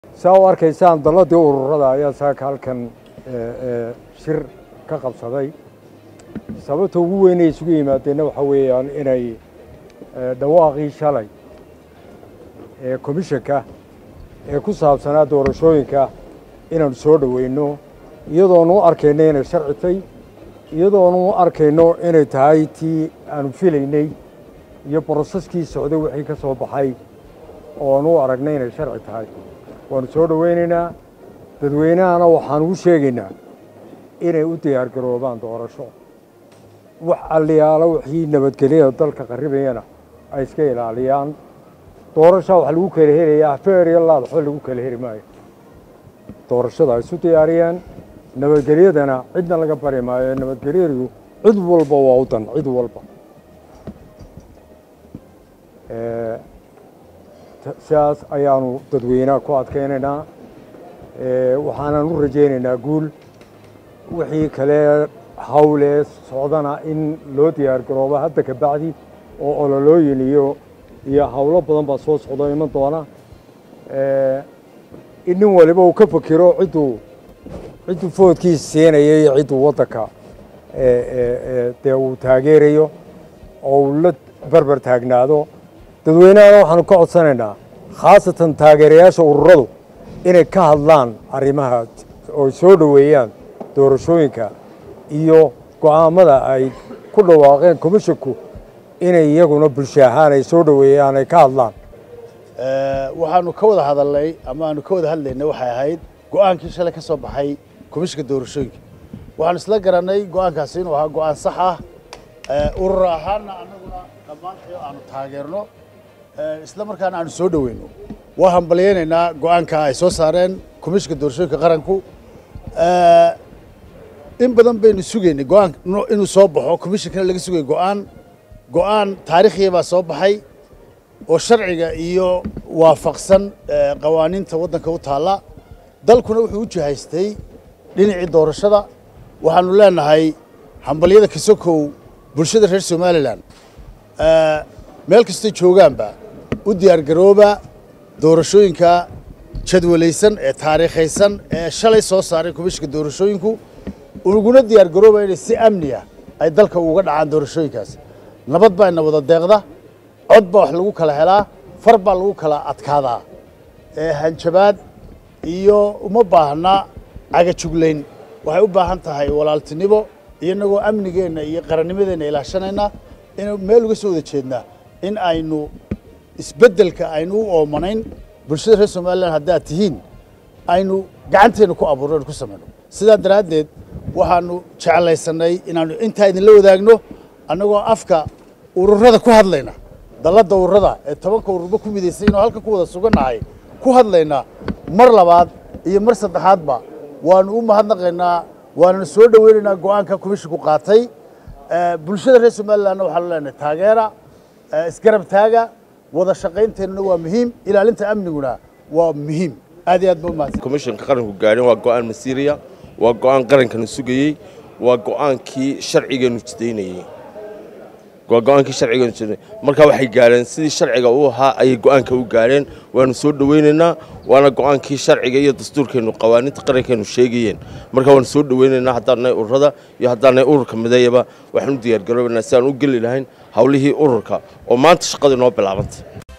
saa u arkaysaan dalladii ururada ayaa saaka halkan shir ka qabsaday sababta ugu weynay isugu yimaadeenna waxaa weeyaan inay dhawaaqii shalay ee komishanka ee ku saabsanaa doorashooyinka inaanu soo dhoweyno iyadoonu u arkayno inay sharci tay iyadoonu u arkayno inay tahay tii aanu filaynay iyo broseskii socday wixii ka soo baxay oonu u aragnay inay sharci tahay waanu soo dhoweynaynaa dadweynahana waxaan ugu sheegaynaa inay u diyaar garoobaan doorasho wax alliyaalo wixii nabadgelyada dalka qarribayana ay iska ilaaliyaan doorashaa wax lagu kala helayaa feer iyo laad waxba lagu kala heli maayo doorashada ay isu diyaariyeen nabadgelyadana cidna laga bari maayo nabadgelyadu cid walba waa u dan cid walba sidaas ayaanu dadweynaha ku adkaynaynaa waxaanan u rajaynaynaa guul wixii kale hawlee socdana in loo diyaar garoobo hadda ka bacdi oo ololooyin iyo iyo hawlo badan baa soo socdo iman doona in nin waliba uu ka fakiro cidduu cidduu foodkiisa siinaya iyo cidduu waddanka dee uu taageerayo oo uu la berber taagnaado dadweynahana waxaanu ka codsanaynaa khaasatan taageerayaasha ururadu inay ka hadlaan arrimaha oo soo dhoweeyaan doorashooyinka iyo go'aammada ay ku dhawaaqeen komishinku inay iyaguna bulsho ahaan ay soo dhoweeyaan ay ka hadlaan waxaanu ka wada hadalnay ama aanu ka wada hadlaynay waxay ahayd go'aankii shalay ka soo baxay komishinka doorashooyinka waxaanu isla garannay go'aankaasi inuu ahaa go'aan sax ah urur ahaanna annaguna dhammaantii aanu taageerno isla markaana aanu soo dhoweyno waa hambalyaynaynaa go'aanka ay soo saareen komishinka doorashooyinka qaranku in badan baynu sugaynay go'aan inuu soo baxo komishinkana laga sugaya go'aan go'aan taariikhiya baa soo baxay oo sharciga iyo waafaqsan qawaaniinta waddanka u taalla dalkuna wuxuu u jihaystay dhinacii doorashada waxaanu leenahay hambalyada kasokow bulshada reer somalilan meel kastay joogaanba u diyaargarooba doorashooyinka jadwalaysan ee taariikhaysan ee shalay soo saaray komishinka doorashooyinku uguna diyaargarooba inay si amniya ay dalka uga dhacaan doorashooyinkaas nabad baa ina wada deeqda cod baa wax lagu kala helaa far baa lagu kala adkaadaa hanjabaad iyo uma baahna cagajuglayn waxay u baahan tahay walaaltinimo iyo inagoo amnigeenna iyo qarannimadeenna ilaashanayna inu meel uga soo wada jeednaa in aynu isbeddelka aynu u oomanayn bulshada reer somalilan haddaad tihiin aynu gacanteenna ku abuurno aynu ku samayno sidaa daraaddeed waxaanu jeclaysannay inaannu intaa idinla wadaagno annagoo afka ururada ku hadlayna dalladda ururada ee tobanka ururba ku midaysay inuu halkan ku wada sugannahay ku hadlaynaa mar labaad iyo mar saddexaadba waanu u mahadnaqaynaa waananu soo dhoweynaynaa go'aanka komishinku qaatay bulshada reer somalilanna waxaanu leenahay taageera isgarab taaga wada shaqaynteennuna waa muhiim ilaalinta amniguna waa muhiim aad iyo aad ba umahadsan komishanka qaranku gaadhin waa go'aan masiiriya waa go'aan qarankanu sugayey waa go'aankii sharcigeenu jidaynayey waa go'aankii sharcigeenu jidaynayey marka waxay gaadheen sidii sharciga u ahaa ayay go'aanka u gaadheen waanu soo dhoweynaynaa waana go'aankii sharciga iyo dastuurkeennu qawaaniinta qarankeenu sheegayeen marka waanu soo dhoweynaynaa haddaannahay ururada iyo haddaannahay ururka mideeyaba waxaan u diyaargaroobaynaa si aan u geli lahayn hawlihii ururka oo maanta shaqadii noo bilaabantay